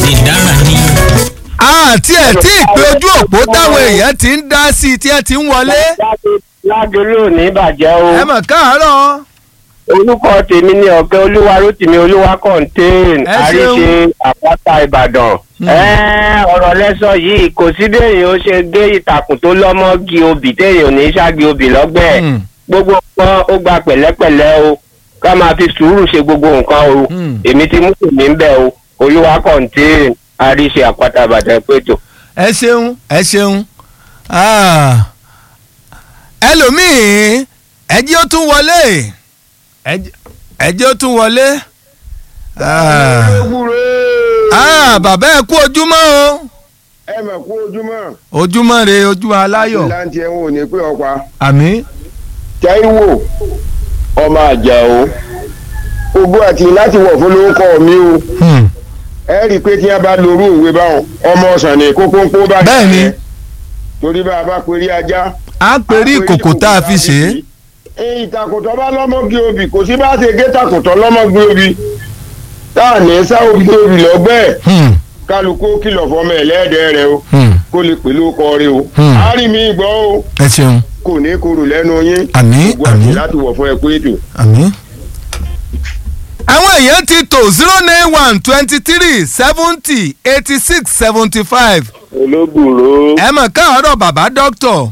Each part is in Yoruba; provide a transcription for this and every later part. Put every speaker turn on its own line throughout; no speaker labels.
ìdára ni.
àti ẹ̀ tí ìpè ojú òpó táwọn èèyàn ti ń dá sí i tí ẹ ti ń wọlé.
ládùúgbò ò ní bàjẹ́ o
ẹ mọ̀ káàárọ̀.
orúkọ tèmi ni ọ̀gá olúwa rótìmí olúwa contain
Ẹ
àríṣe àpáta ìbàdàn. Ẹ́, ọ̀rọ̀ lẹ́sọ̀ yìí kò sí béèyàn ó ṣe gé ìtàkùn tó lọ́mọ́gi obì téèyàn ò ní ṣáàgì obì lọ́gbẹ̀ẹ́
Hmm.
gbogbo nǹkan ó gba pẹ̀lẹ́pẹ̀lẹ́ o ká máa fi sùúrù ṣe gbogbo nǹkan o
Hmm.
èmi ti mú tèmi ń bẹ̀ o olúwa contain àríṣe àpáta ìbàdàn pẹ̀tọ̀.
ẹ ṣeun ẹ ṣeun Ah. ẹlòmíì ẹjẹ́ ó tún wọlé Ẹjẹ́- ẹjẹ́ ó tún wọlé Ah. Ah, bàbá ẹ kú ojúmọ́ o
ẹ mọ̀ kú ojúmọ́
ojúmọ́ re ojúmọ́ aláyọ̀
láǹtí ẹ̀wọ̀n ò ní pé ọ̀pá
àmín
Táíwò ọmọ Àjàó ogún àti láti wọ̀ fún lórúkọ mi o
Hmm.
ẹ rí i pé tí a bá lorú òwe báwọn ọmọ ọ̀sán ní kókóńkó bá
Bẹ́ẹ̀ ni.
jẹ́. torí bá a bá perí ajá.
à ń perí ìkòkò tá a fi ṣe é
ìtàkùtọ̀ bá lọ́mọ́gí obì kò sí bá ṣe gé tàkùtọ̀ lọ́mọ́gí obì tá à ní sá obì obì lọ́gbẹ́
Hmm.
kálukú kìlọ̀ fọmọ ẹlẹ́dẹ̀ẹ́ rẹ o
Hmm.
kó lè pè lóko rẹ o
Hmm.
á rí mi gbọ́ o
ẹ ṣeun
kò ní kúrò lẹ́nu yín
Àmín,
gbogbo àti
àmín.
láti wọ̀ fún ẹ pé ètò.
àmín. àwọn èèyàn ti tò zero nine one twenty three seventy eighty six seventy five
olóbùrò
ẹ mọ̀ káàárọ̀ bàbá dókítọ̀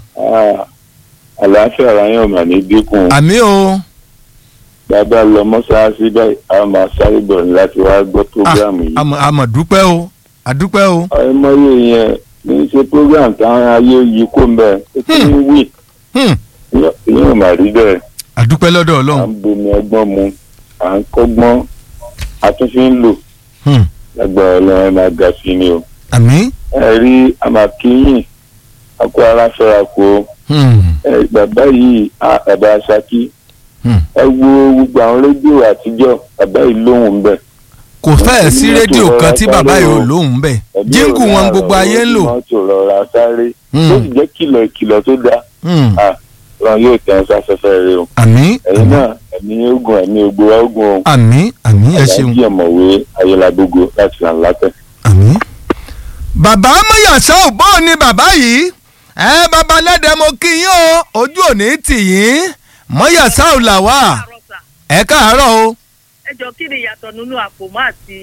àlàáfíà ráyàn mà ní dínkù
àmì o
bàbá lọ mọ́ṣáláṣí báyìí a máa sáré bọ̀ ní láti wá gbọ́ prógráàmù yìí.
àmọ̀ àmọ̀ dúpẹ́ o àdúpẹ́ o
ọmọye yẹn ní í ṣe prógráàmù táwọn ayé yìí kó ń bẹ̀ ó ti ń wí
Hmm.
ìyẹn ò mà rí bẹ́ẹ̀
àdúpẹ́ lọ́dọ̀
à
ọlọ́run
ń bomi ọgbọ́n mu à ń kọ́gbọ́n a tún fi ń lò
Hmm.
lágbára ọlọ́run ẹ máa ga sí ni o.
àmì
ẹ rí àmàkíyìn àkó ara fẹ́ra kó
Hmm.
ẹ bàbá yìí à, bàbá Ṣakí
Hmm.
ẹ wo gbogbo àwọn rédíò àtijọ́ bàbá yìí lóhùn ń bẹ̀.
kò fẹ́ẹ̀ sí rédíò kan tí bàbá yìí ò lóhùn bẹ́ẹ̀
Ẹbí
jíǹkù
ọ̀rẹ́
wọn gbogbo
àrọ̀
ayé ń lò
mọ́tò rọra sáré
Hmm.
ó sì jẹ́ kìlọ̀ ìkìlọ̀ tó dáa
Hmm.
à wọn yóò tẹ̀ ẹ́ sáfẹ́fẹ́ rẹ o
àmì
ẹ̀yin náà ẹ̀mí ogun ẹ̀mí ogun wa ogun o
àmì àmì ẹ ṣeun
aláàjì ọ̀mọ̀wé ayélujágbogbo láti là ń látẹ̀.
àmì. bàbá mọ̀yàṣọ́ òbó ni bàbá yìí ẹ bàbá lẹ́dẹ̀ mo kí yín o ojú òní tì yín mọ̀yàṣọ́ làwà
káàárọ̀ sà.
ẹ káàárọ̀ o
ẹ jọ kí ni ìyàtọ̀ nínú àpòmọ́ àti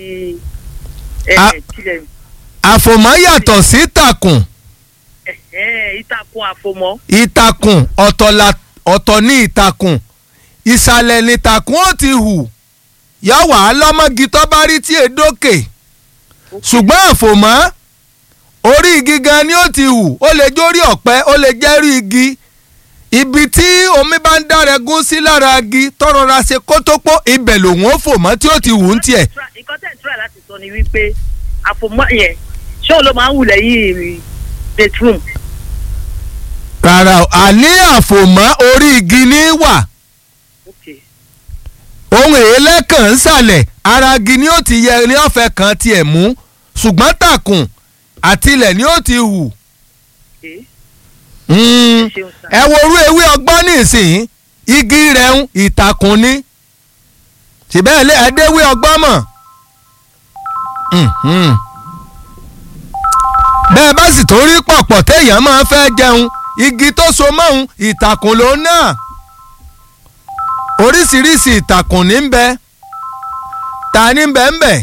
A-
kílẹ̀
àfòmọ́ yàtọ̀ sí ìtàkùn
ìtàkùn àfòmọ́.
ìtàkùn ọ̀tọ̀ la- ọ̀tọ̀ ní ìtàkùn ìsàlẹ̀ ní ìtàkùn ó ti hù yọ wà á lọ́mọ́gi tó bá rí tí èdókè ṣùgbọ́n àfòmọ́ orí igi gan ni ó ti hù ó lè jórí ọ̀pẹ ó lè jẹ́rí igi ibi tí omi bá ń dárẹ́gún sí lára igi tọrọra ṣe kótópó ibẹ̀ lòun ó fò mọ́ tí ó ti hù ń tiẹ̀
nǹkan tẹ̀ ń tura láti sọ ni wípé àfòmọ́ yẹn ṣé òun ló máa ń wù lẹ́yìn bedroom.
rárá o àní àfòmọ́ orí igi ní wà
Okay.
ohun èélẹ́ kan ń sàlẹ̀ ara igi ni ó ti yẹ ní ọ̀fẹ́ kan tiẹ̀ mú ṣùgbọ́n tàkùn àtilẹ̀ ni ó ti hù.
Okay.
Mm.
ṣeun sá.
ẹ wo orú ewé ọgbọ́n nísìnyí igi rẹ̀ ń ìtàkùn ni ṣùgbọ́n ẹ ẹdẹ́wé ọgbọ́n mọ̀. Mhm. bẹ́ẹ̀ bá sì tó rí pọ̀pọ̀ téèyàn máa fẹ́ jẹun igi tó so mọ́hun ìtàkùn ló náà oríṣiríṣi ìtàkùn ní ń bẹ ta ní ń bẹ ń bẹ.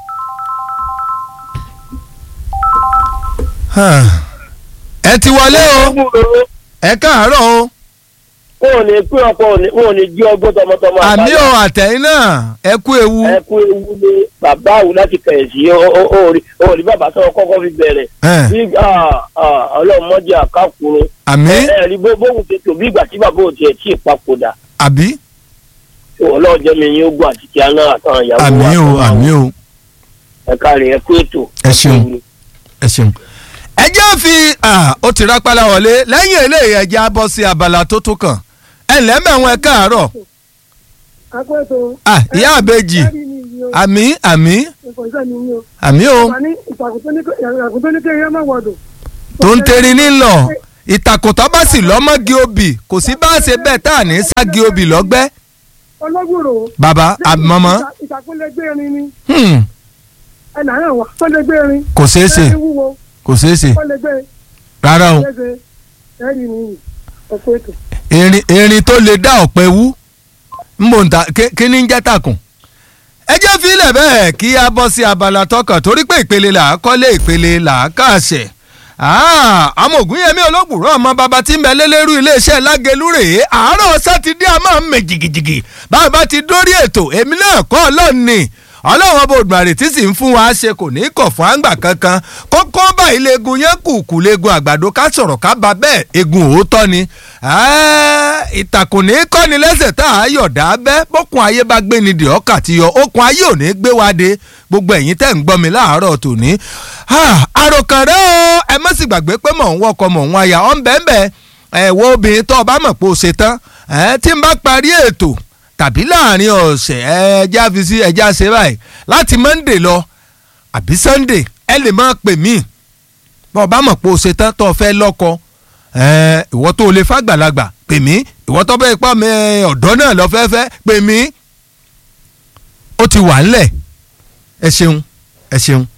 ẹ ti wọlé o ẹ káàárọ̀ o
wọn ò ní pín ọkọ wọn ò ní jí ọgbọ́n tọmọtọmọ
àmì o àtẹ̀yìn náà ẹ kú ewu
ẹ kú ewu ní bàbá àwù láti kẹ̀yìnsì ó rí bàbá sọ̀rọ̀ kọ́kọ́ fi bẹ̀rẹ̀
ẹ,
bí ọlọ́mọdé àkàkùrọ̀
àmì
ẹ rí bó bóun ti tò bí ìgbà tí bàbá ò tiẹ̀ tí ì papòdà
àbí
ọlọ́run jẹ́ mi yín ogun àti kí aná àtàwọn ìyàwó
àmì o
àtàwọn
àmì o
ẹ káre ẹ kú ètò.
Ẹ ṣeun. ẹ ṣeun. ẹ jẹ́ fi ah, ó ti rápálá wọlé lẹ́yìn eléyìí ẹ jẹ́ á bọ́ sí abala tó tún kàn ẹ ǹlẹ́ mẹ́wọ̀n ẹ káàárọ̀
akpẹ́tọ̀.
Ah, ìyá àbèjì àmì àmì àmì o
Àní ìtàkùn tó ní kó ìtàkùn tó ní kó yẹn má wọ̀dọ̀.
tó ń teri nílọ ìtàkùn tó bá sì lọ́mọ́gi obì kò sí bá a ṣe bẹ́ẹ̀ tá à ní ságì obì lọ́gbẹ́
Ọlọ́gbòrò.
bàbá àmọ́mọ́
Ìtàkùn lè gbé irin ni.
hmm,
ẹ là hàn wá tó lè gbé irin.
kò ṣeé ṣe
ẹ ní wúwo
kò ṣeé ṣe
tó lè gbé
rárá o
léṣe ẹ rí nìyí ọkọ ètò.
erin erin tó lè dá ọ̀pẹ wú mbòǹta ké- kí ni ń jẹ́ tàkùn. ẹ jẹ́ fílẹ̀ bẹ́ẹ̀ kí a bọ́ sí abala tọkàn torí pé ìpele là á kọ́lé ìpele là á kàṣẹ̀. àmọ́ ògúnyẹmí olóògbòrò ọmọ bàbá tí ń bẹ lélẹ́rú iléeṣẹ́ lágẹ̀lú rèé àárọ̀ sátidé a máa ń mẹ jìgìjìgì bàbá ti dórí ètò èmi náà kọ́ ọlọ́ọ̀ni ọlọ́run ọba òdùmarè tí sì ń fún wa ṣe kò ní í kọ̀ fún àgbà kankan kókó báyìí legun yẹn kù kù legun àgbàdo ká sọ̀rọ̀ ká ba bẹ́ẹ̀ egun òótọ́ ni Ẹ́, ìtàkùn ní í kọ́ni lẹ́sẹ̀ tá a yọ̀dá bẹ́ bókun ayé bá gbé ni dì ọ́kà ti yọ okun ayé ò ní gbé wa de gbogbo ẹ̀yin tẹ́ ń gbọ́ mi láàárọ̀ tòní. Ah, àròkànrẹ́ o ẹ má sì gbàgbé pé mò ń wọkọ̀ mò ń wáyà ọ̀ ń bẹ́ẹ̀ bẹ́ẹ̀ ẹ̀ wo obìnrin tó o bá mọ̀ pé o ṣe tán ẹ̀ tí n bá parí ètò tàbí láàrin ọ̀sẹ̀ ẹja fi sí ẹja ṣe báyìí láti monday lọ àbí sunday ẹ lè máa pè mí bọ́ ọ bá mọ̀ pé o ṣe tán tó o fẹ́ lọ́kọ ẹ, ìwọ tó o lè fàgbàlagbà pè mí ìwọ tó bẹ́ẹ̀ pa mi ọ̀dọ́ náà lọ fẹ́fẹ́ pè mí ó ti wà ńlẹ̀ ẹ ṣeun ẹ ṣeun